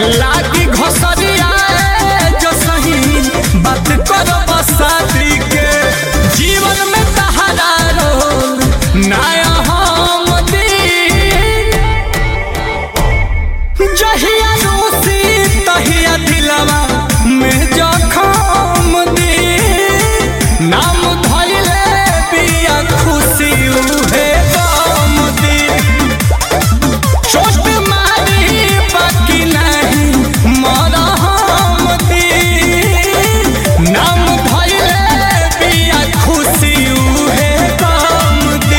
लागी घसरिया जो सही बात करो बसाती के जीवन में तहरा रोल नया हम दिन जहिया रूसी तहिया दिलवा में जखम दी नाम धैले बिया खुशी उहे गम दी चोट मारी बाकी नहीं मरहम दी नाम धैले बिया खुशी उहे गम दी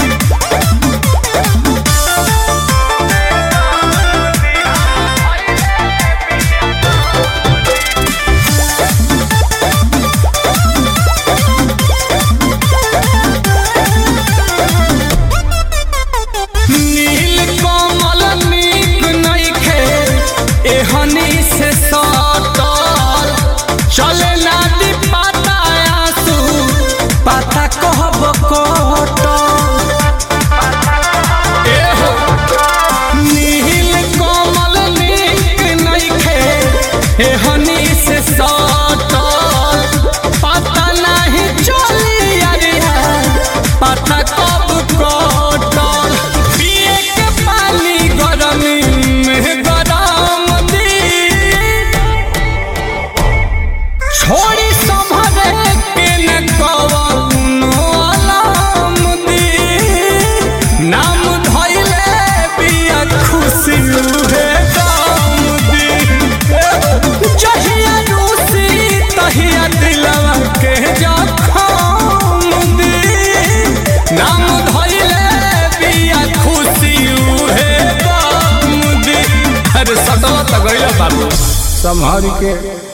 नील कमल नीक नइखे एहनी से सटल चले ना दी पाता आंसू पाता कहब कटल एहो नील कमल नीक नइखे एहनी से सटल पता नहीं चली अरिया पता कब कटल पिए के पानी गरमी में गरम दी छोड़ी संभरे के न कवनो अलाम दी नाम धैले बिया खुशी उहे दाम दी जहिया रूसी तहिया दिलवा के जखम दी नाम धैले बिया खुशी उहे दाम दी अरे सटवा त गइल बाबू संभाल के